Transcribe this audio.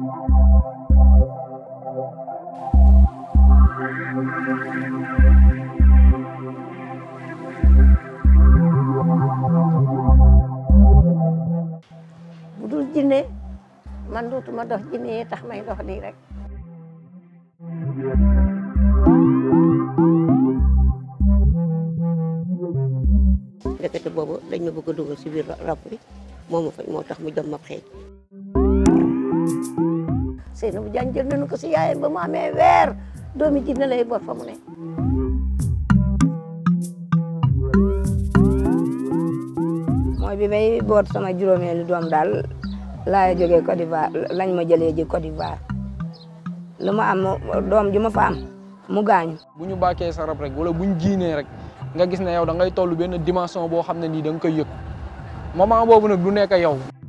bu dul jinne man dootuma dox jinne yi tax may dox nii rek ndekete boobu dañ ma bëgg a dugal si biir rab bi moo ma faj moo tax mu jom ma xeeñ Seynabou Diagne jël nañu ko si yaayam ba mu amee weer doomi jinne lay boot fa mu ne mooy bi may boot sama juróomeelu doom daal laa jógee Côte d'Ivoire lañ ma jëlee ji Côte d'Ivoire lu ma am doom ju ma fa am mu gaañu. bu ñu bàkkee sa rab rek wala bu ñu jiinee rek nga gis ne yow da ngay toll benn dimension boo xam ne nii da nga koy yëg moment boobu nag du nekk yow.